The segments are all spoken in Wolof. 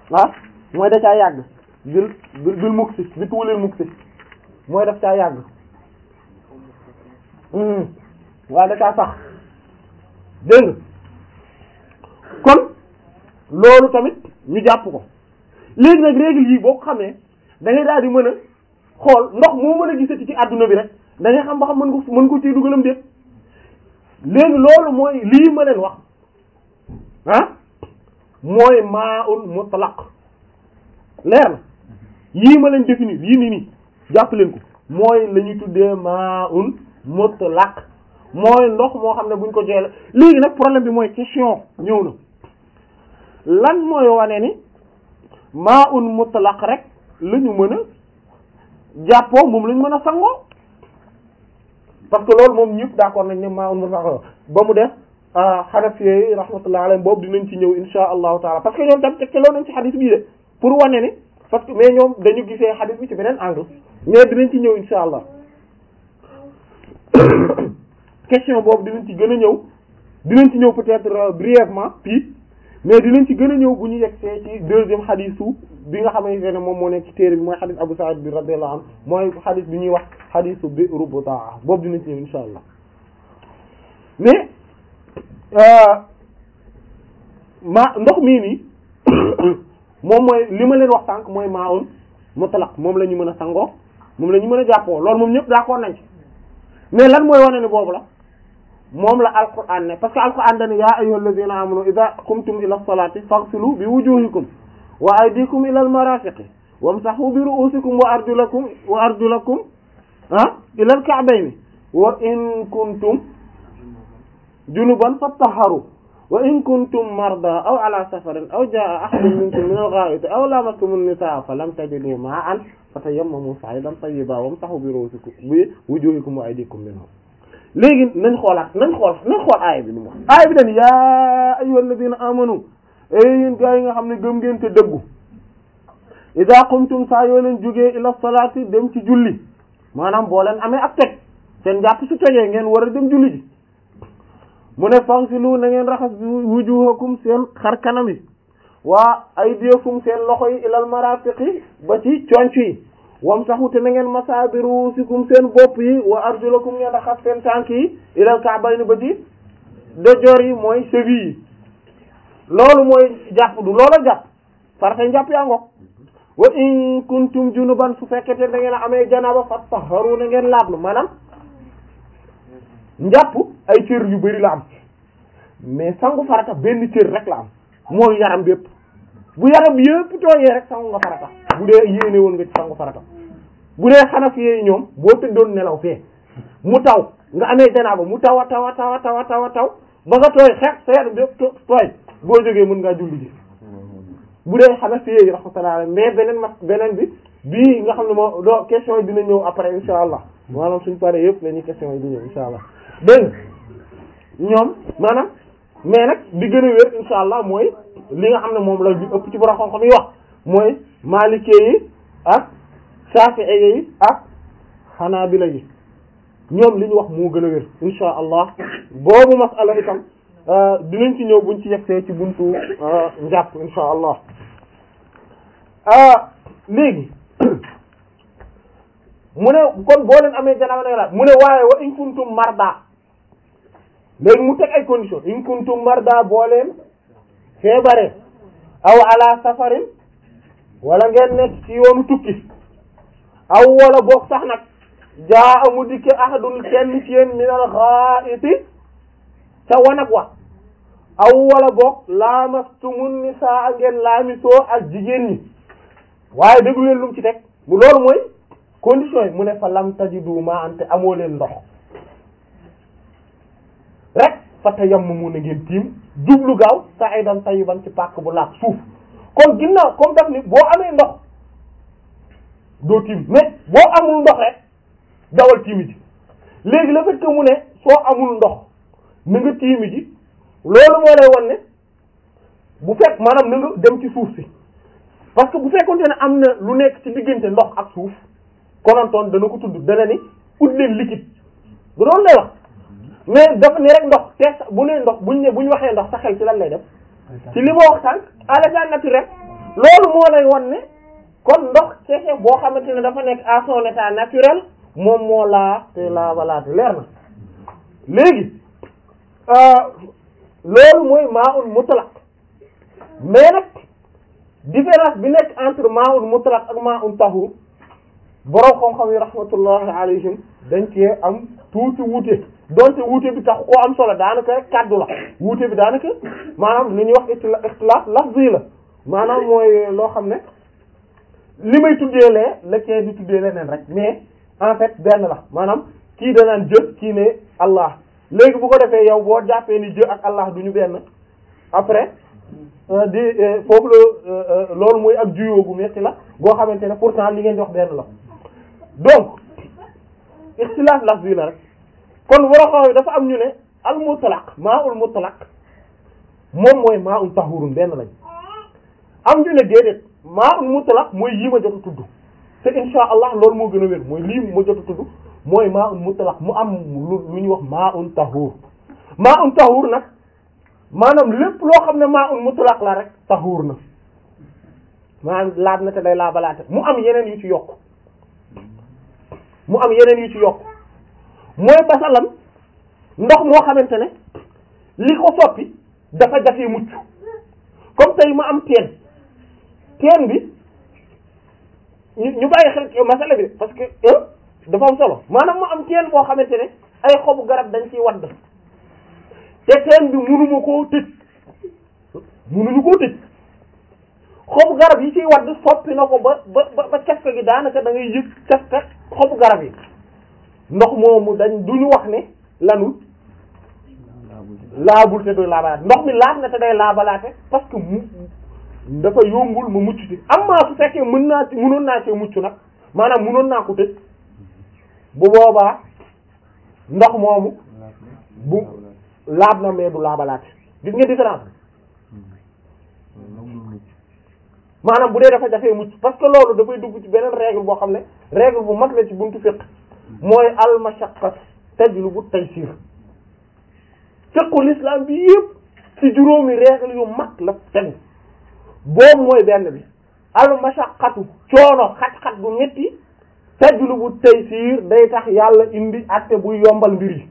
ah mooy da caa yàgg bil bil bil mukk si bi tuulil mukk si mooy daf caa yàgg waaye da caa sax dégg nga kon loolu tamit ñu jàpp ko léegi nag règle yi boo ko xamee da ngay daal di mën a xool ndox moo mën a gisati ci àdduna bi rek da ngay xam ba xam mën ko mën ko ciy dugalam déet léegi loolu mooy lii ma leen wax ah mooy maa'un mutlaq leer na yii ma leen définir yii nii nii jàpp leen ko mooy la ñuy tuddee maa'un mutlaq mooy ndox moo xam ne buñ ko jeele léegi nag problème bi mooy question ñëw na lan mooy wane ni maa'un mutlaq rek la ñu mën a jàppoo moom la ñu mën a sangoo parce que loolu moom ñëpp d'accord nañ ne maa'un mutlaq ba mu def Hanafi yi rahmatullahi alayhim boobu dinañ ci ñëw insha allahu taala parce que ñoom tam tegtaloo nañ ci xadis bii de pour wane ni parce que mais ñoom dañu gisee xadis bi ci beneen angle mais dinañ ci ñëw insha allah question boobu dinañ ci gën a ñëw dinañ ci ñëw peut-être brièvement puis mais dinañ ci gën a ñëw bu ñu yegsee ci deuxième xadisu bi nga xamante ne moom moo nekk ci téere bi mooy xadis Abu Sa'id bi radiyallahu anhu mooy xadis bi ñuy wax xadisu Bi'ru Butaa boobu dinañ ci ñëw insha allah mais ma ndox mii nii moom mooy li ma leen wax tànk mooy maa'un mutlaq moom la ñu mën a sangoo moom la ñu mën a jàppoo loolu moom ñëpp d'accord nañ ci mais lan mooy wane ni boobu la moom la alquran ne parce que alquran dane yaa ayyuhal ladhina amanu idha qumtum ila salati faghsilu bi wujuhikum wa aydikum ila al marafiqi wamsahu bi ru'usikum wa arjulakum wa arjulakum ah ila al ka'bayni wa in kuntum junuban fattaharu wa in kuntum marda aw ala safarin aw jaa ahadun minkum min al-gha'iti aw lamastum an-nisaa falam tajidu ma'an fatayammamu sa'idan tayyiban wamsahu bi ru'usikum bi wujuhikum wa aydikum minhu léegi nañ xoolaat nañ xool nañ xool aaya bi nu mu wax aaya bi dañ yaa ayyuhal ladina amanu ay yéen gaa yi nga xam ne gëm ngeen te dëggu idha qumtum saa yoo leen jógee ila salaati dem ci julli maanaam boo leen amee ak toj seen jàpp su tojee ngeen war a dem julli ji mu ne fagsilu na ngeen raxas wujuhakum seen xar kanam yi waa aydiyakum seen loxo yi ilal marafiqi ba ci conc yi wamsahu te na ngeen masa bi ruusikum seen bopp yi wa arjulakum ngeen raxas seen tànk yi ilal ka'bayni ba ci dojoor yi mooy cheville yi loolu mooy jàpp du loola jàpp farata njàpp yaa ngoog wa in kuntum junuban su fekkete da ngeen amee janaba fattaharu na ngeen laablu maanaam njàpp ay cër yu bari la am mais sangu farata benn cër rek la am mooy yaram bépp bu yaram yépp tooyee rek sangu nga farata bu dee yéene woon nga ci sangu farata bu dee xanaf yee ñoom boo tëddoon nelaw fee mu taw nga amee janaaba mu taw a taw a taw a taw a taw a taw ba nga tooy xeex sa yaram bépp tooy boo jógee mën ngaa julli ji bu dee xanaf yee rahmatullah mais beneen mas beneen bi bii nga xam ne moo doo question yi dina ñëw après insha allah maanaam suñ paree yëpp la ñuy question yi di ñëw insha allah dégg ñoom maanaam mais nag di gën a wér insha allah mooy li nga xam ne moom la ñu ëpp ci borom xam-xam yi wax mooy maalikee yi ak saafi'i yi ak xanaabila yi ñoom li ñu wax moo gën a wér insha allah boobu masala itam dinañ ci ñëw buñ ci yegsee ci buntu njàpp insha allah léegi mu ne kon boo leen amee janaaba nag la mu ne waaye wa in kuntum marda léegi mu teg ay conditions in kuntum marda boo leen feebare aw ala safarin wala ngeen nekk ci yoonu tukki aw wala boog sax nag jaa amu dikke ahadun kenn ci yéen minal gha'iti ca wanag wa aw wala boog lamastumun nisaa ngeen laamisoo ak jigéen ñi waaye déglu leen lu mu ci teg mu loolu mooy condition yi mu ne fa lam tajidu ma ante amoo leen ndox rek fa tayammamu na ngeen tiim jublu gaaw sa'idan tayyiban ci pàkk bu laab suuf kon ginnaaw comme daf ni boo amee ndox doo tiim mais boo amul ndox rek dawal tiimi ji léegi le fait que mu ne soo amul ndox na nga tiimi ji loolu moo lay wan ne bu fekk maanaam na nga dem ci suuf si parce que bu fekkonte ne am na lu nekk ci diggante ndox ak suuf konontoon dana ko tudd dana ni ut leen liquide du doon lay wax mais dafa ni rek ndox te bu nee ndox buñ ne bu ñu waxee ndox sa xel ci lan lay def ci li ma wax sànq à l'état naturel loolu moo lay won ne kon ndox kese boo xamante ne dafa nekk à son état naturel moom moo laa te laa walaate leer na léegi loolu mooy maa'un mutlaq mais nag différence bi nekk entre maa'un mutlaq ak maa'un tahur borom xam-xam yi rahmatullahi alayhim dañ cee am tuuti wuute donte wuute bi tax koo am solo daanaka rek kaddu la wuute bi daanaka maanaam li ñuy wax ixtilaaf lafzi la maanaam mooy loo xam ne li may tuddee lee la kee di tuddee leneen rek mais en fait benn la maanaam kii danaan jë kii ne Allah léegi bu ko defee yow boo jàppee ni jë ak Allah du ñu benn après di foofu la loolu mooy ak juyoo bu metti la boo xamante ne pourtant li ngeen di wax benn la donc ixtilaaf lafzi la rek kon waraxoo yi dafa am ñu ne al mutlaq maa ul mutlaq moom mooy maa ul tahurun benn lañ am ñu ne déedéet maa ul mutlaq mooy yii ma jot a tudd te insha allah loolu moo gën a wér mooy lii ma jot a tudd mooy maa ul mutlaq mu am lu lu ñuy wax maa ul tahur maa ul tahur nag maanaam lépp loo xam ne maa ul mutlaq la rek tahur na maanaam laab na te day laabalaate mu am yeneen yu ci yokk mu am yeneen yu ci yokk mooy basalan ndox moo xamante ne li ko soppi dafa jafee mucc comme tey ma am teen teen bi ñu ñu bàyyi xel masala bi parce que dafa am solo maanaam ma am teen boo xamante ne ay xobu garab dañ ciy wadd te teen bi munuma koo tëj munuñu koo tëj xobu garab yi ciy wadd soppi na ko ba ba ba cafka gi daanaka da ngay yëg cafka xobu garab yi ndox moomu dañ duñu wax ne lanul laabul te doy laabalaate ndox mi laab na te day laabalaate parce que mu dafa yombul ma mucc ci am maa su fekkee mën naa ci mënoon naa cee mucc nag maanaam mënoon naa ko tëj bu boobaa ndox moomu bu laab na mais du laabalaate gis nga différence maanaam bu dee dafa jafee mucc parce que loolu dafay dugg ci beneen règle boo xam ne règle bu mag la ci buntu fiqh mooy al mashaqqat tajlubu taysir fiqhul islam bi yëpp ci juróomi règle yu mag la tegu boobu mooy benn bi al mashaqqatu coono xat-xat bu metti tajlubu taysir day tax yàlla indi àtte buy yombal mbir yi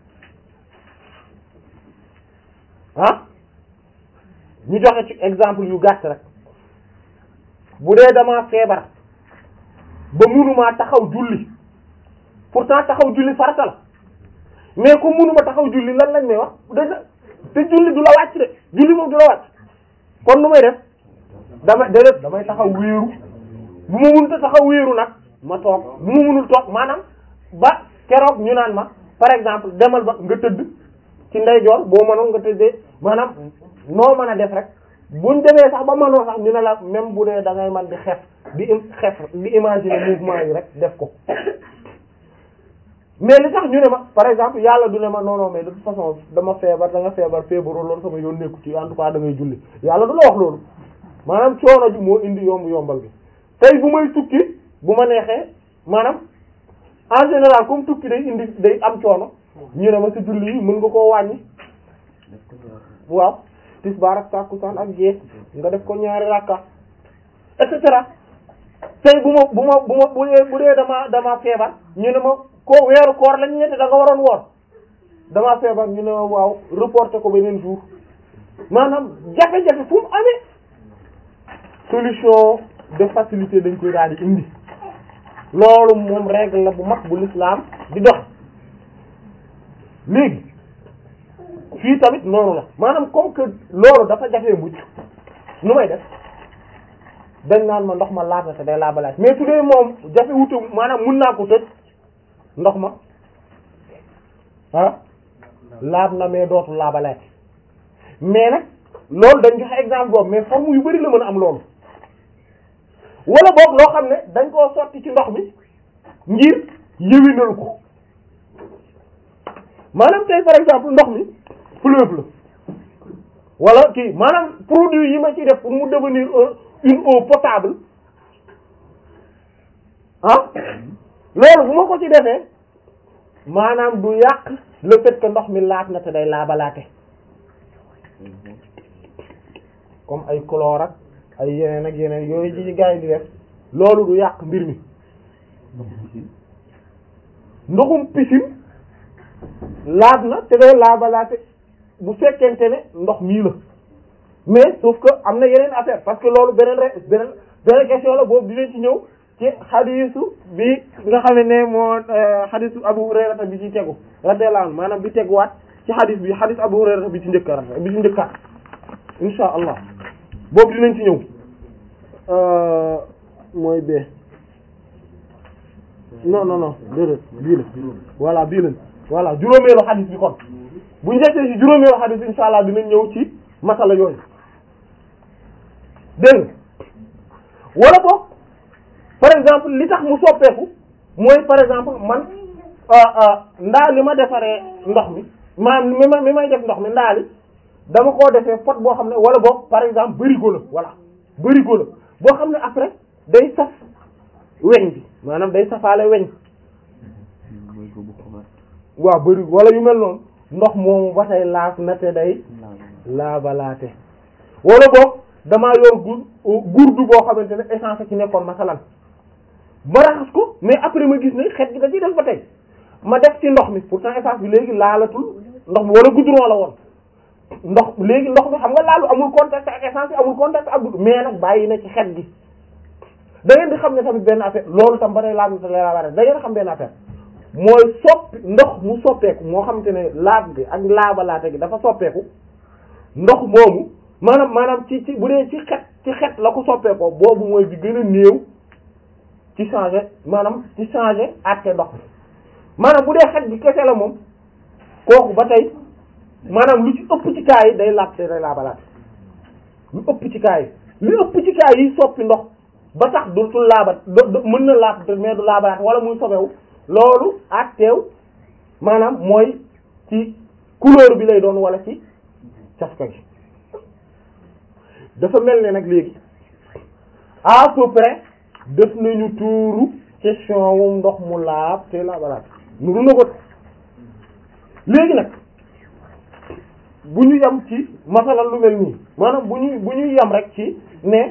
ah ñu joxe ci exemple yu gàtt rek bu dee dama feebar ba munuma taxaw julli pourtant taxaw julli farata la mais comme munuma taxaw julli lan lañ may wax da te julli du la wàcc de julli moom du la wàcc kon nu may def dama déedéet damay taxaw wéeru bu ma mënut a taxaw wéeru nag ma toog bu ma mënul toog maanaam ba keroog ñu naan ma par exemple demal ba nga tëdd ci ndeyjoor boo mënoon nga tëddee maanaam noo mën a def rek buñ demee sax ba mënoo sax ñu ne la même bu dee da ngay man di xef di im xef di imaginer mouvement yi rek def ko mais li tax ñu ne ma par exemple yàlla du ne ma non non mais de toute façon dama feebar da nga feebar feebaroo loolu sama yoon nekku ci en tout cas da ngay julli yàlla du la wax loolu maanaam coono ji moo indi yomb yombal bi tey bu may tukki bu ma neexee maanaam en général comme tukki day indi day am coono ñu ne ma ci julli yi mën nga koo wàññi waaw tisbaar ak takkusaan ak gée nga def ko ñaari rakka et cetera tey bu ma bu ma bu ma bu dee bu dee dama dama feebar ñu ne ma ko weeru koor lañ ñetti da nga waroon woor dama feebar ñu ne ma waaw reporter ko beneen jour maanaam jafe-jafe fu mu amee solution de facilité dañ koy daal di indi loolu moom règle la bu mag bu l'islam di dox léegi fii tamit noonu la maanaam comme que loolu dafa jafee mucc nu may def dañ naan ma ndox ma laab na te day laabalaat mais su dee moom jafe wutu maanaam mun naa ko tëj ndox ma ah laab na mais dootu laabalaat mais nag loolu dañ joxe exemple boobu mais forme yu bari la mën a am loolu wala boog loo xam ne dañ koo sotti ci ndox mi ngir yëwinal ko maanaam tey par exemple ndox mi fleuve la wala kii maanaam produit yi ma ci def pour mu devenir une eau potable ah loolu bu ma ko ci defee maanaam du yàq le fait que ndox mi laat na te day laabalaate comme ay chlore ak ay yeneen ak yeneen yooyu ci gaa yi di def loolu du yàq mbir mi ndoxum piscine laab na te day laabalaate bu fekkente ne ndox mii la mais sauf que am na yeneen affaire parce que loolu beneen re beneen beneen question la boobu dinañ ci ñëw ci xadiisu bi nga xam ne moo xadiisu Abu Hurayrata bi ci tegu radiyallahu anhu maanaam bi teguwaat ci xadiis bi xadiis Abu Hurayrata bi ci njëkka bi ci njëkkaat insha allah boobu dinañ ci ñëw mooy bee non non non déedéet bii la voilà bii la voilà juróomeelu xadiis bi kon bu njëkkee ci juróomeelu xadiis bi insha allah dinañ ñëw ci masala yooyu dégg wala boog par exemple li tax mu soppeeku mooy par exemple man ndaa li ma defaree ndox mi maanaam mi ma mi may def ndox mi ndaa li dama koo defee pot boo xam ne wala boog par exemple bërigo la voilà bërigo la boo xam ne après day saf weñ bi maanaam day safaale weñ waaw bërigo wala yu mel noonu ndox moomu ba tey laaf na te day laabalaate wala boog damaa yor gur gurdu boo xamante ne essence ci nekkoon masalan ma raxas ko mais après ma gis ne xet gi da ciy def ba tey ma def ci ndox mi pourtant essence bi léegi laalatul ndox mi wala goudron la woon ndox léegi ndox mi xam nga laalu amul contact ak essence bi amul contact ak goudron mais nag bàyyi na ci xet gi da ngeen di xam ne tamit benn affaire loolu tam ba tey laab na la da ngeen xam benn affaire mooy soppi ndox mu soppeeku moo xamante ne laab gi ak laabalaate gi dafa soppeeku ndox moomu maanaam maanaam ci ci bu dee ci xet ci xet la ko soppeekoo boobu mooy bi gën a néew ci changer maanaam ci changer àtte ndox mi maanaam bu dee xet gi kese la moom kooku ba tey maanaam lu ci ëpp ci kaa yi day laab te day laabalaate lu ëpp ci kaa yi lu ëpp ci kaa yi soppi ndox ba tax du tul laabat mën na laab mais du laabalaate wala muy sobewu loolu àtteew maanaam mooy ci couleur bi lay doon wala ci cafka gi dafa mel ne nag léegi à peu près def nañu tuuru question wu ndox mu laab te laabalaat nuru na ko léegi nag bu ñu yam ci masalan lu mel nii maanaam bu ñu bu ñu yam rek ci ne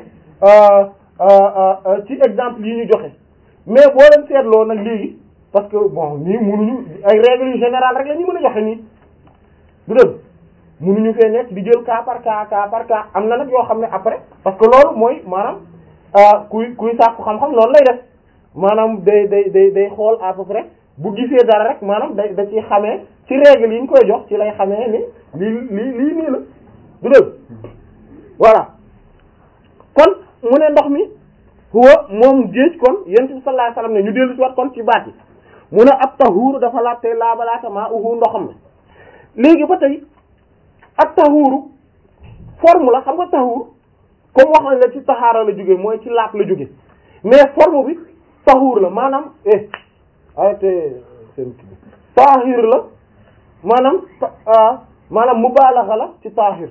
ci exemple yi ñu joxe mais boo leen seetloo nag léegi parce que bon nii munuñu ay règles yu générales rek la ñu mën a joxe nii du dëgg munuñu fee nekk di jël cas par cas cas par cas am na nag yoo xam ne après parce que loolu mooy maanaam kuy kuy sàkku xam-xam loolu lay def maanaam day day day day xool à peu près bu gisee dara rek maanaam day da ci xamee ci règle yi ñu koy jox ci lay xamee ni lii lii lii nii la du dëgg voilà kon mu ne ndox mi huwa moom géej kon yonent bi sallallahu alayhi wasallam ne ñu dellu ci wat kon ci baat yi mu ne ab tahuuru dafa laab tey laabalaata maa uhu ndoxam ne léegi ba tey ak tahuuru forme la xam nga tahuur comme wax nañ la ci taxaara la jóge mooy ci laab la jóge mais forme bi tahuur la maanaam eh arrêté seen kii taahir la maanaam maanaam mubaalaxa la ci taahir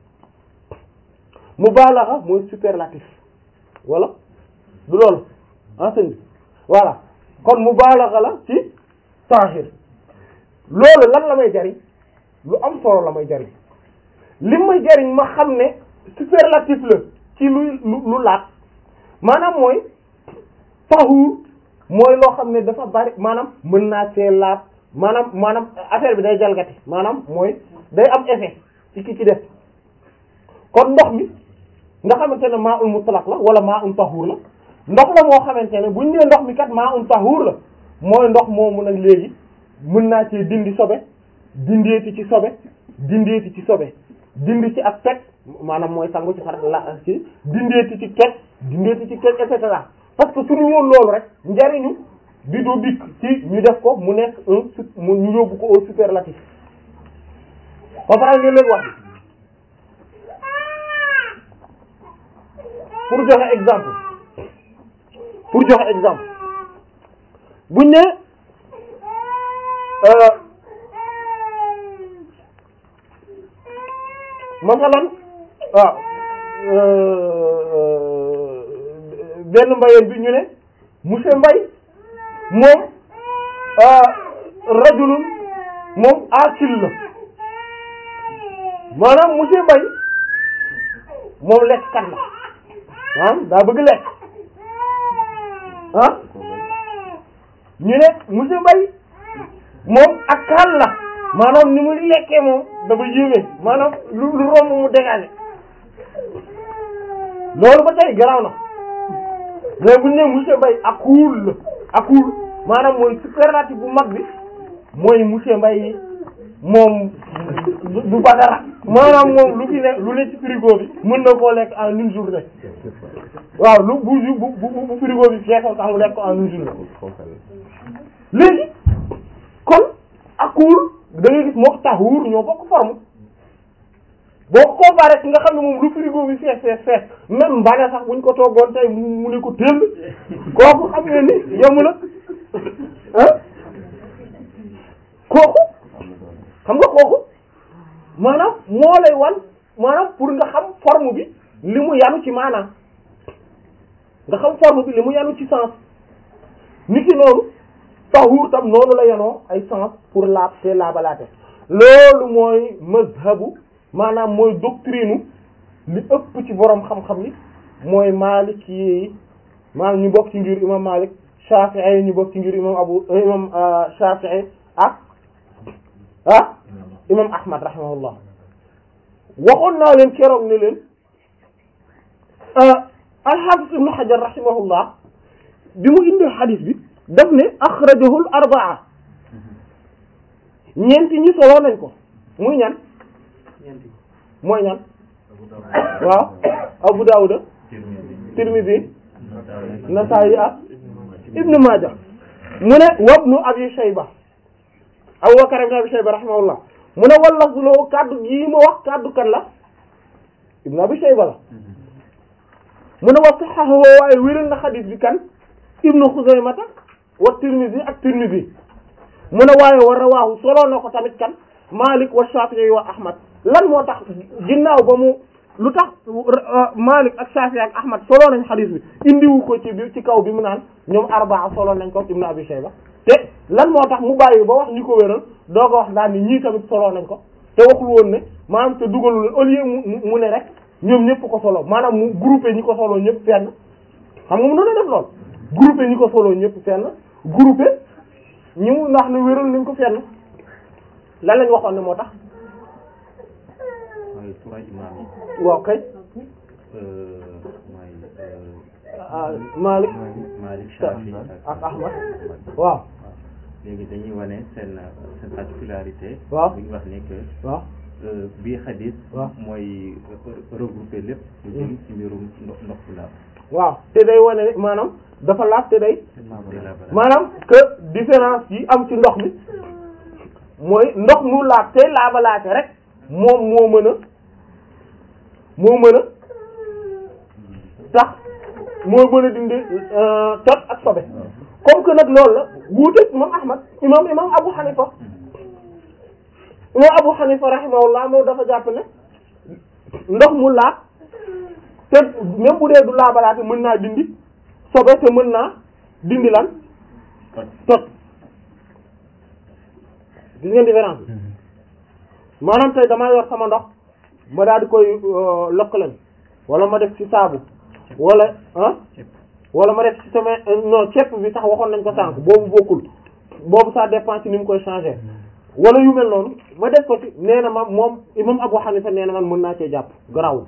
mubaalaxa mooy superlatif wala du loolu enseigne bi voilà kon mubaalaxa la ci taahir loolu lan la may jariñ lu am solo la may jariñ li may jariñ ma xam ne superlatif la ci luy lu lu laat maanaam mooy tahuur mooy loo xam ne dafa bari maanaam mën naa see laat maanaam maanaam affaire bi day jalgati maanaam mooy day am effet ci ki ci def kon ndox mi nga xamante ne maa un mutlaq la wala maa un tahuur la ndox la moo xamante ne buñ nee ndox mi kat maa un tahuur la mooy ndox moomu nag léegi mën naa cee dindi sobe dindeeti ci sobe dindeeti ci sobe dindi ci ak teg maanaam mooy sangu ci xar la ci dindeeti ci teg dindeeti ci teg et cetera parce que suñu woon loolu rek njariñu bi du dikk ci ñu def ko mu nekk un mu ñu yóbbu ko au superlatif ba pare ngeen leen wax pour joxe exemple pour joxe exemple buñ ne masalan waaw benn mbayeen bi ñu ne monsieur Mbay moom rajulun moom akil la maanaam monsieur Mbay moom lekk kat la ah daa bëgg lekk ah ñu ne monsieur Mbaye moom ak kan la maanaam ni mu lekkee moom dafa yéeme maanaam lu lu romb mu dégagé loolu ba tey garaaw na mais bu ñu nee monsieur Mbaye akul la akul maanaam mooy superlatif bu mag bi mooy monsieur Mbaye moom du du ba dara maanaam moom lu fi ne lu ne ci frigo bi mën na koo lekk en une journée waaw lu bu bu bu bu frigo bi feesal sax mu lekk ko en une journée léegi kon akul da ngay gis moo taxuur ñoo bokk forme boo ko comparé ki nga xam ne moom lu frigo bi fees fees fees même mbana sax buñ ko toggoon tey mu ne ko tëll kooku xam nga ni yomb na ah kooku xam nga kooku maanaam moo lay wan maanaam pour nga xam forme bi li mu yanu ci maanaam nga xam forme bi li mu yanu ci sens nit ki noonu taxuur tam noonu la yanoo ay sens pour laab te laabalaate loolu mooy mazhabu maanaam mooy doctrine li ëpp ci borom xam-xam yi mooy Maalik yi maanaam ñu bokk ci ngir imam Maalik Shafi'i ñu bokk ci ngir imam Abu imam Shafi'i ak ah imam Ahmad rahimahullah waxoon naa leen keroog ne leen al-Hafiz Ibn Hajar rahimahullah bi mu indee xadis bi daf ne axrajahul arbaa ñeenti ñi soloo nañ ko muy ñan mooy ñan waaw Abu Dawud Tirmidhi Nasa'i ak Ibn Majah mu ne wabnu Abi Shayba Abu Bakr ibn Abi Shayba rahimahullah mu ne wallaf loo kaddu gii ma wax kaddu kan la Ibn Abi Shayba la mu ne wa sahhahu waaye wéral na xadis bi kan Ibn Khuzaymata wa Tirmidhi ak Tirmidhi mu ne waaye wa rawaahu soloo na ko tamit kan Malik wa Shafi'i wa Ahmad lan moo tax ginnaaw ba mu lu tax Malik ak Shafi'i ak Ahmad soloo nañ xadis bi indiwu ko ci bi ci kaw bi mu naan ñoom arbaa soloo nañ ko Ibn Abi Shayba te lan moo tax mu bàyyi ba wax ñu ko wéral doo ko wax daal ni ñii tamit soloo nañ ko te waxul woon ne maanaam te dugalu leen au lieu mu mu ne rek ñoom ñëpp ko solo maanaam mu groupé ñi ko soloo ñëpp fenn xam nga mu noonu def lool groupé ñi ko soloo ñëpp fenn groupé ñi mu ndax ne wéral nañ ko fenn lan lañ waxoon ne moo tax mooy trois imam yi waaw kay mooy Malik Malik Shafi ak Ahmad waaw léegi dañuy wane seen seen particularité waaw bu ñu wax ne que waaw bii xadis waaw mooy regroupé lépp lu jëm ci mbirum ndox ndox bu laab waaw te day wane ne maanaam dafa laaj te day te laabalaab. maanaam que différence yi am ci ndox mi mooy ndox mu laab te laabalaate rek moom moo mën a moo mën a tax moo mën a dindi tot ak sobe comme que nag loolu la wuute imam Ahmad imam imam Abu Hanifa imam Abu Hanifa rahimahullah moom dafa jàpp ne ndox mu laab te même bu dee du laabalaate mën naa dindi sobe te mën naa dindi lan tot gis ngeen différence bi maanaam tey damaa yor sama ndox ma daal di koy lokkalen wala ma def ci saabu wala ah wala ma def ci sama non ceeb bi sax waxoon nañ ko sànq boobu bokkul boobu ça dépend ci ni mu koy changer wala yu mel noonu ma def ko ci nee na ma moom imam Abu Hanifa nee na man mën naa cee jàpp garawul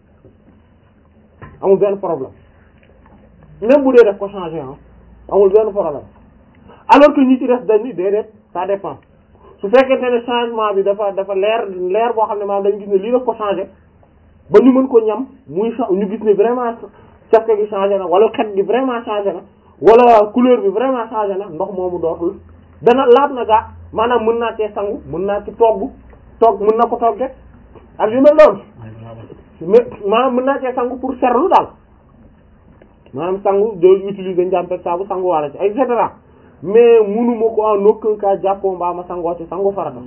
amul benn problème même bu dee def ko changer ah amul benn problème alors que ñi ci def dañ ni déedéet ça dépend su fekkente ne changement bi dafa dafa leer leer boo xam ne maanaam dañu gis ne lii daf ko changer ba ñu mën ko ñam muy cha- ñu gis ne vraiment cafka gi changé na wala xet gi vraiment changé na wala couleur bi vraiment changé na ndox moomu dootul dana laab na gaa maanaam mën naa cee sangu mën naa ci togg togg mën na ko togge ak yu mel noonu mais maanaam mën naa cee sangu pour serlu daal maanaam sangu doo utiliser njàmpeg saabu sangu wala ci et cetera mais munuma ko en aucun cas jàppoo mbaa ma sangoo ci sangu farata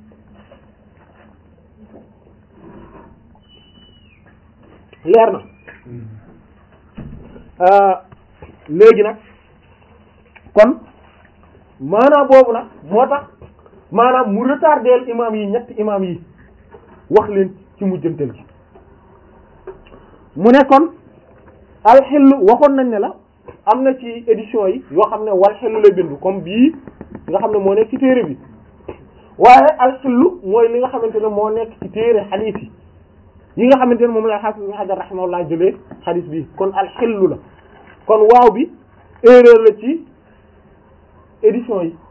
leer na léegi nag kon maanaam boobu nag moo tax maanaam mu retardeel imam yi ñetti imam yi wax leen ci mujjantal gi mu ne kon alxillu waxoon nañ ne la am na ci édition yi yoo xam ne wal xillu lay bindu comme bii nga xam ne moo nekk ci téere bi waaye alxillu mooy li nga xamante ne moo nekk ci téere xadiis yi yi nga xamante ne moom la xaafis ibn Hajar rahimahullah jëlee xadiis bi kon alxillu la kon waaw bi erreur la ci édition yi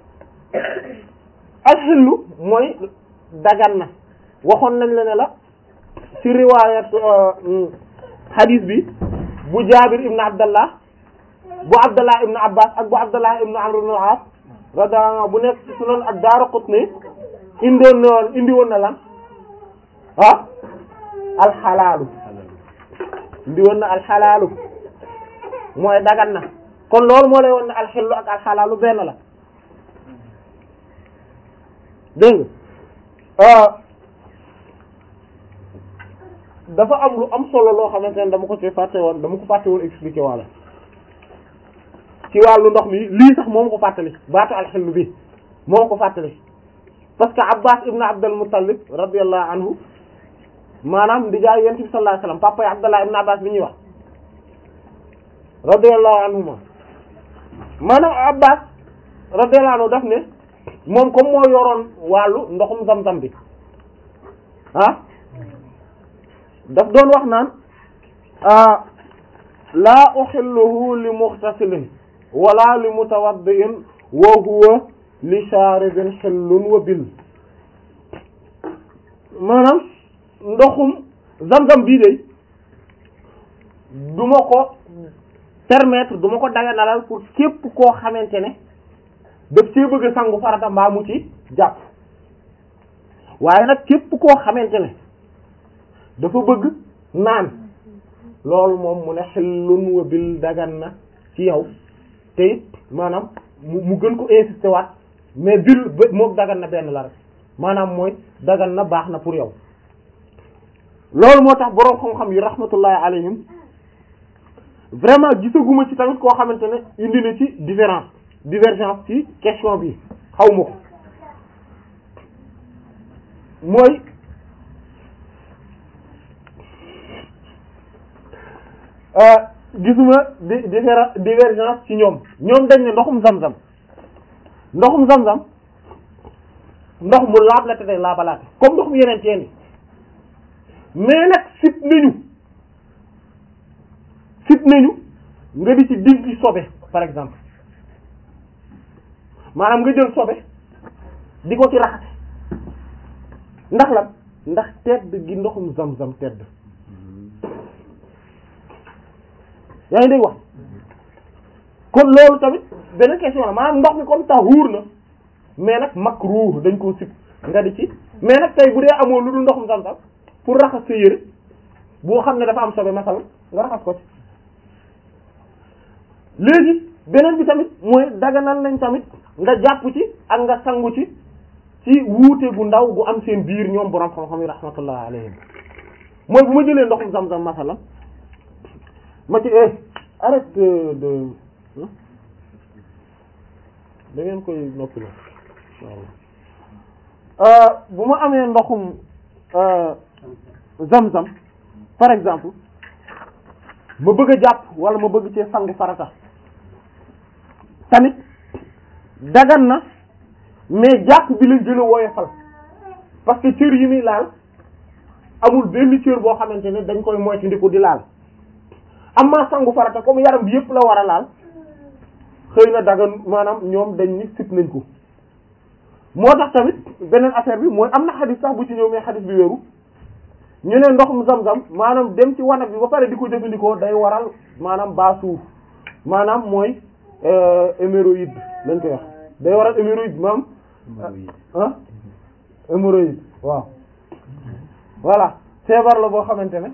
alxillu mooy dagan na waxoon nañ la ne la ci riwaayat xadiis bi bu Jaabir ibn Abdallah bu Abdallah ibn Abbas ak bu Abdallah ibn Amr ibn al-As radiyallahu anhu bu nekk ci Sunan ak Daaraqutni indoon na woon indi woon na lan ah alxalaalu indi woon na alxalaalu mooy dagan na kon loolu moo lay woon ne alxillu ak alxalaalu benn la dégg nga dafa am lu am solo loo xamante ne dama ko ci fàtte woon dama ko fàtte woon expliquer walla ci wàllu ndox mi lii sax moom ko fàttali baatu alxillu bi moom ko fàttali parce que Abbas ibn Abdul Muttalib radiyallahu anhu maanaam di jaay yonent bi sallallahu alayhi wasallam papa yi Abdallah ibn Abbas bi ñuy wax radiyallahu anhuma maanaam Abbas radiyallahu anhu daf ne moom comme moo yoroon wàllu ndoxum zam-zam bi ah daf doon wax naan laa uhilluhu li mughtasilin wala li mutawaddi'in wa huwa li sharibin hillun wa bil maanaam ndoxum zam-zam bii de du ma ko permettre du ma ko daganalal pour képp koo xamante ne daf cee bëgg a sangu farata mbaa mu ci jàpp waaye nag képp koo xamante ne dafa bëgg naan loolu moom mu ne xillun wa bil dagan na ci yow te it maanaam mu mu gën ko insister waat mais bil ba moom dagan na benn la rek maanaam mooy dagan na baax na pour yow loolu moo tax boroom xam-xam yi rahmatullahi alayhim vraiment gisaguma ci tamit koo xamante ne indi na ci différence divergence ci question bi xaw ma ko mooy gisuma di différence divergence ci ñoom ñoom dañ ne ndoxum zam-zam ndoxum zam-zam ndox mu laab la te day laabalaate comme ndoxum yeneen teen yi mais nag sit nañu sit nañu nga di ci dinki sobe par exemple maanaam nga jël sobe di ko ci raxate ndax lan ndax tedd gi ndoxum zam-zam tedd yaa ngi dégg wax kon loolu tamit benn question la maanaam ndox mi comme tahuur na mais nag makruh dañ koo sib nga di ci mais nag tey bu dee amoo lu dul ndoxum zam-zam pour raxas sa yére boo xam ne dafa am sobe masal nga raxas ko ci léegi beneen bi tamit mooy daganal nañ tamit nga jàpp ci ak nga sangu ci ci wuute gu ndaw gu am seen biir ñoom borom xam-xam yi rahmatullah alayhim mooy bu ma jëlee ndoxum zam-zam masala ma ci eh arrête de da ngeen koy noppi la inshallah bu ma amee ndoxum zam-zam par exemple ma bëgg a jàpp wala ma bëgg cee sangu farata tamit dagan na mais jàpp bi lañ gën a woyofal parce que cër yi muy laal amul benn cër boo xamante ne dañ koy moytandiku di laal amma sangu farata comme yaram bi yëpp la war a laal xëy na dagan maanaam ñoom dañ ni sit nañ ko moo tax tamit beneen affaire bi mooy am na xadis sax bu ci ñëw mais xadis bi wéru ñu ne ndoxum zam-zam maanaam dem ci wanag bi ba pare di ko jëfandikoo day waral maanaam baasuur maanaam mooy hémorroïde lañ koy wax day waral hémorroïde maam ah hémorroïde waaw voilà feebar la boo xamante ne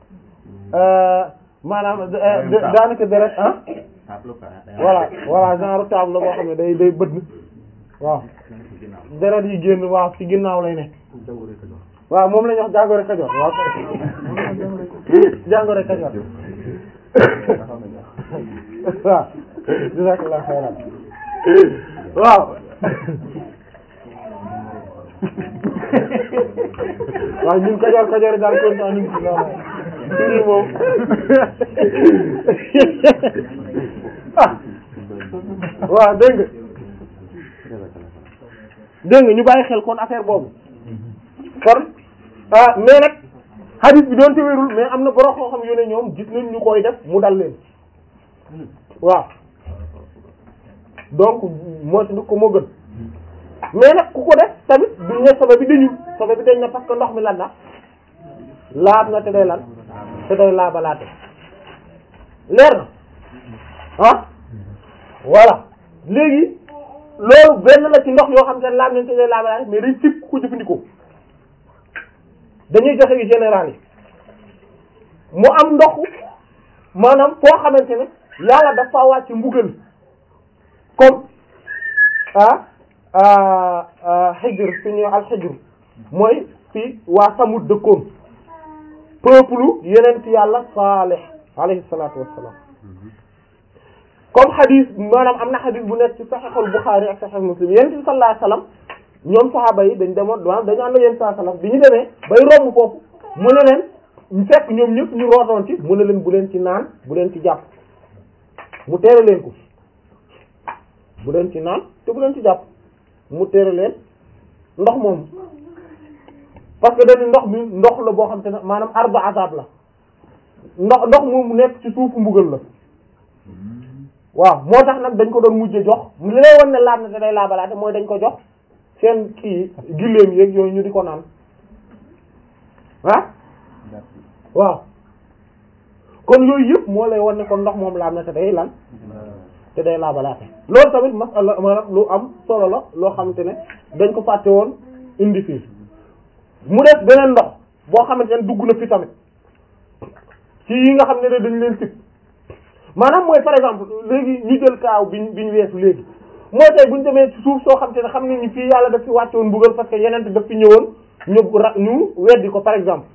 maanaam daanaka deret ah voilà voilà genre table la boo xam ne day day bëdd waaw deret yi génn waaw ci ginnaaw lay nekk waaw moom la ñuy wax jàngoro Kajoor waaw jàngoro Kajoor waaw jazakallahu xayran waaw waaw ñun Kajoor Kajoor daal kontaan nañ ci loolu firi moom ah waaw dégg nga dégg nga ñu bàyyi xel kon affaire boobu kon ah mais nag hadith bi doon te wérul mais am na borom koo xam yu ne ñoom gis nañ ñu koy def mu dal leen waaw donc moo ci ko moo gën mais nag ku ko def tamit duñ ne sobe bi dañul sobe bi dañ na parce que ndox mi lan na laab na te day lan te day laabalaate leer na ah voilà léegi loolu benn la ci ndox yoo xam te ne laab nañ te day laabalaate mais dañ sib ku ko jëfandikoo dañuy joxe yu général yi mu am ndox maanaam foo xamante ne yàlla dafa wàcc mbugal comme ah xijr fi ñuy al xijr mooy fi waa Samud dëkkoon peuple yenent yàlla Salih alayhi salaatu wassalaam comme xadis maanaam am na xadis bu nekk ci saxiixul Buxaari ak saxiix Muslim yenent bi sallallahu alayhi wasallam ñoom saxaaba yi dañ demoon maanaam dañu ànd ak yéen saa salaam bi ñu demee bay romb foofu mu ne leen ñu fekk ñoom ñëpp ñu rootoon ci mu ne leen bu leen ci naan bu leen ci jàpp mu tere leen ko bu leen ci naan te bu leen ci jàpp mu tere leen ndox moom parce que dañu ndox mi ndox la boo xam te ne maanaam arba azab la ndox ndox moom mu nekk ci suufu mbugal la waaw moo tax nag dañ ko doon mujje jox li lay wan ne laab na te day laabalaate mooy dañ ko jox seen kii gilleem yeeg yooyu ñu di ko naan ah waaw kon yooyu yëpp moo lay wan ne kon ndox moom laab na te day lan te day laabalaate loolu tamit masala maanaam lu am solo la loo xamante ne dañ ko fàtte woon indi fii mu def beneen ndox boo xamante ne dugg na fi tamit ci yi nga xam ne dañ leen sib maanaam mooy par exemple léegi ñu jël kaaw biñ biñ weesu léegi mooy tey bu ñu demee ci suuf soo xam te ne xam ne ni fii yàlla daf fi wàcce woon mbugal parce que yeneen daf fi ñëwoon ñu ra ñu weddi ko par exemple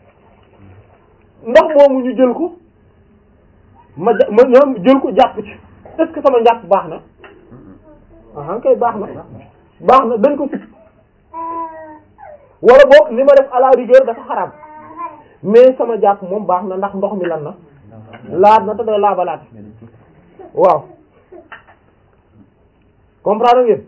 ndox moomu ñu jël ko ma ja ma ñoom jël ko jàpp ci est-ce que sama njàpp baax na ah kay baax na baax na dañ ko sit wala boog li ma def à la rigueur dafa xaraam mais sama jàpp moom baax na ndax ndox mi lan na laab na te day laabalaat waaw comprendre ngeen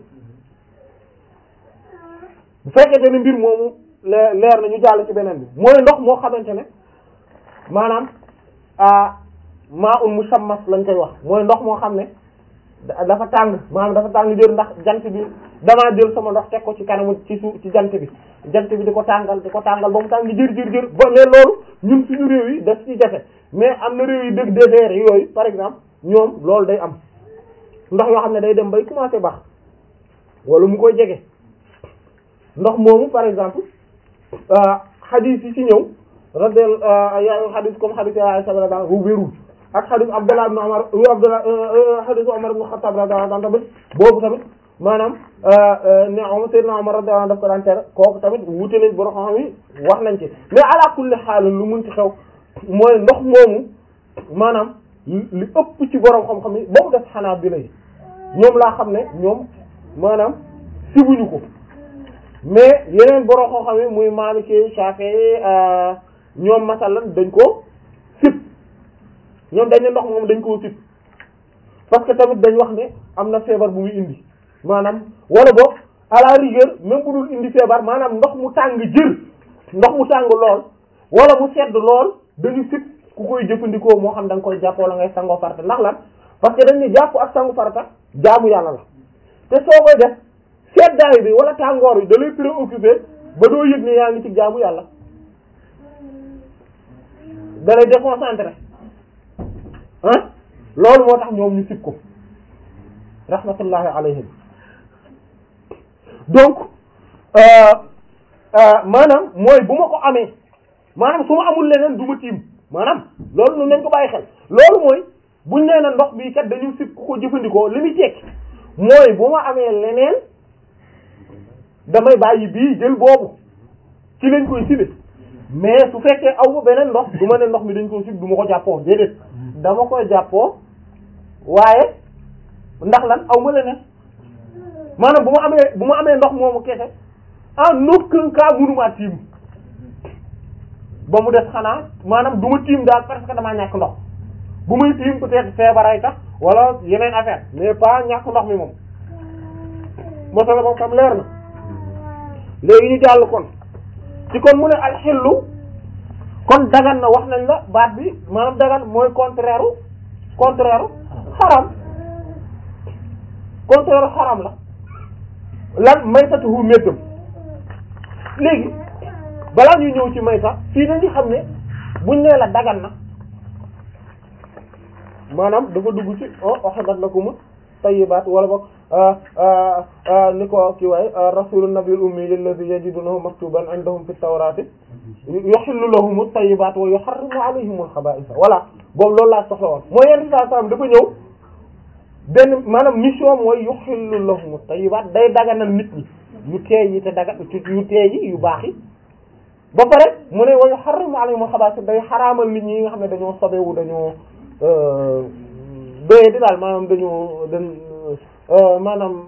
bu fekkente ne mbir moomu leer leer na ñu jàll ci beneen bi mooy ndox moo xamante ne maanaam ah maa un musammas lañ koy wax mooy ndox moo xam ne dafa tàng maanaam dafa tàng jër ndax jant bi damaa jël sama ndox teg ko ci kanamu ci suuf ci jant bi jant bi di ko tàngal di ko tàngal ba mu tàng jër jër jër ba mais loolu ñun suñu réew yi daf ci jafe mais am na réew yi dëgg désert yooyu par exemple ñoom loolu day am ndox yoo xam ne day dem bay commencer baax wala mu koy jege ndox moomu par exemple xadiis yi ci ñëw radel yaa xadiis comme xadiis ya Aisha radiyallahu anha wérul ak xadiis Abdullah ibn Umar Abdullah xadiis Umar ibn Khattab radiyallahu anhu tamit boobu tamit maanaam ne Umar Seydina Umar radiyallahu anhu daf ko daan tere kooku tamit wute nañ borom xam yi wax nañ ci mais ala kulli xaal lu mun ci xew mooy ndox moomu maanaam li ëpp ci borom xam-xam yi boobu def xanaa bi lay ñoom laa xam ne ñoom maanaam sibuñu ko mais yeneen borom xam-xam yi muy Maliki Shafi'i ñoom masalan dañ ko sib ñoom dañ ne ndox moom dañ koo sib parce que tamit dañ wax ne am na feebar bu muy indi maanaam wala boog à la rigueur même bu dul indi feebar maanaam ndox mu tàng jër ndox mu tàng lool wala mu sedd lool dañu sib ku koy jëfandikoo moo xam da nga koy jàpp wala ngay sangoo farata ndax lan parce que dañ ne jàpp ak sangu farata jaamu yàlla la te soo koy def seddaay bi wala tàngoor bi da lay préoccupé ba doo yëg ne yaa ngi ci jaamu yàlla da lay déconcentré ah loolu moo tax ñoom ñu sib ko rahmatullahi alayhim donc maanaam mooy bu ma ko amee maanaam su ma amul leneen du ma tiim maanaam loolu nu nañ ko bàyyi xel loolu mooy buñ nee na ndox bii kat dañu sib ku ko jëfandikoo li muy tekki mooy bu ma amee leneen damay bàyyi bii jël boobu ci lañ koy sibe mais su fekkee aw ma beneen ndox du ma ne ndox mi dañ koy sib du ma ko jàppoo déedéet dama koy jàppoo waaye ndax lan aw ma leneen maanaam bu ma amee bu ma amee ndox moomu kese en aucun cas mënumaa tiim ba mu des xanaa maanaam du ma tiim daal parce que damaa ñàkk ndox bu may tiim peut-être feebaray tax wala yeneen affaire mais pas ñàkk ndox mi moom masala moom tam leer na léegi ñu jàll kon ci kon mu ne alxillu kon dagan na wax nañ la baat bi maanaam dagan mooy contraire contraire xaram contraire xaram la lan maytatuhu méddam léegi balaa ñuy ñëw ci mayta fii nañu xam ne buñ nee la dagan na maanaam dafa dugg ci o uhillat lakum tayyibat wala boog ni ko ki waay rasulun nabiyul ummi alladhi yajidunahu maktuban indahum fit tawrati yuhillu lahum tayyibat wa yuharrimu alayhim al-khaba'itha voilà boobu loolu laa soxla woon mooy yenn saa saam dafa ñëw benn maanaam mission mooy yuhillu lahum tayyibat day daganal nit ñi yu teey yi te daga yu teey yi yu baax yi ba pare mu ne wa yuharrimu alayhim al-khaba'itha day xaraamal nit ñi nga xam ne dañoo sobewu dañoo doye di daal maanaam dañoo dañ maanaam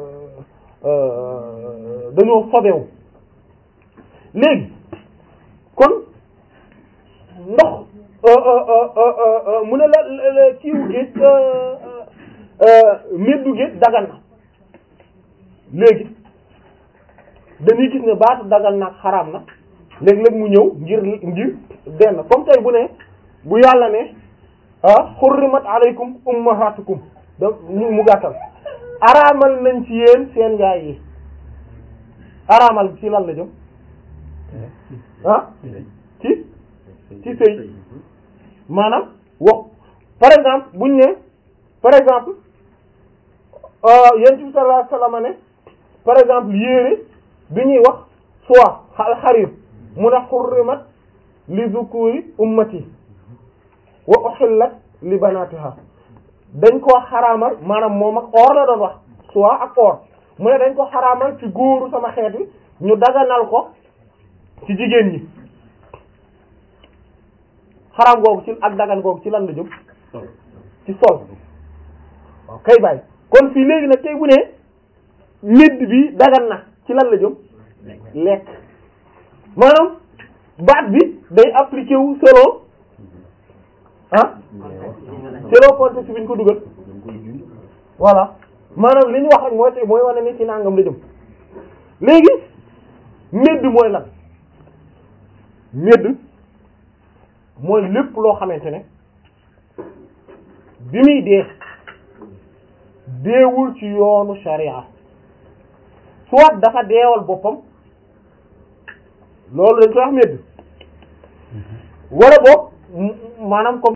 dañoo sobewu léegi kon ndox mu ne la kiiwu géej meddu géej dagan na léegi dañuy gis ne baatu dagan na ak xaraam na léeg-léeg mu ñëw ngir ngir benn comme tey bu ne bu yàlla ne ah xurrimat alaykum ummahatukum da mu gàttal araamal nañ ci yéen seen yaay yi araamal ci lan la jëm ah ci ci sëy maanaam wax par exemple buñ ne par exemple yonent bi sallallahu alayhi wasallam ne par exemple yéere bi ñuy wax soie al xarir mu ne xurrimat li zukuri ummati wa uhillat li banatiha dañ ko xaraamal maanaam moom ak or la doon wax soie ak or mu ne dañ ko xaraamal ci góoru sama xeet wi ñu daganal ko ci jigéen ñi xaraam googu ci ak dagan googu ci lan la jëm ci sol waaw kay bàyyi kon fii léegi nag tey bu ne medd bi dagan na ci lan la jëm lekk maanaam baat bi day appliqué wu selon ah selon contexte bi ñu ko dugal voilà maanaam li ñu wax rek mooy tey mooy wane ni ci nangam la jëm léegi medd mooy lan medd mooy lépp loo xamante ne bi muy dee deewul ci yoonu sharia soit dafa deewal boppam loolu dañ koy wax medd wala boog maanaam comme